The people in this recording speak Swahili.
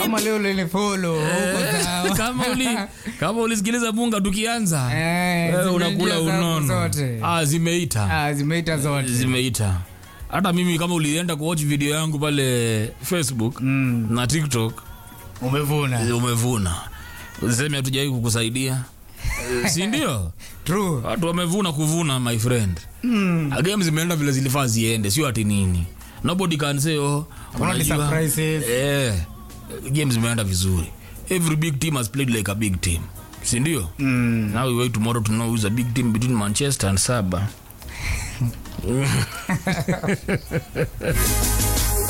kama leo lilifolo huko sawa. kama uli kama ulisikiliza bunga tukianza Eh, wewe zimeingia unakula zangu unono zote. ah zimeita Ah, zimeita zote zimeita hata mimi kama ulienda kuwatch video yangu pale facebook Mm, na tiktok umevuna umevuna useme hatujawai kukusaidia Eh, si ndio true watu wamevuna kuvuna my friend Mm, game zimeenda vile zilifaa ziende sio ati nini nobody can say oh Kuna ni unajua- surprises. eh game zimeenda vizuri every big team has played like a big team si ndio mm. now we wait tomorrow to know who's a big team between manchester and saba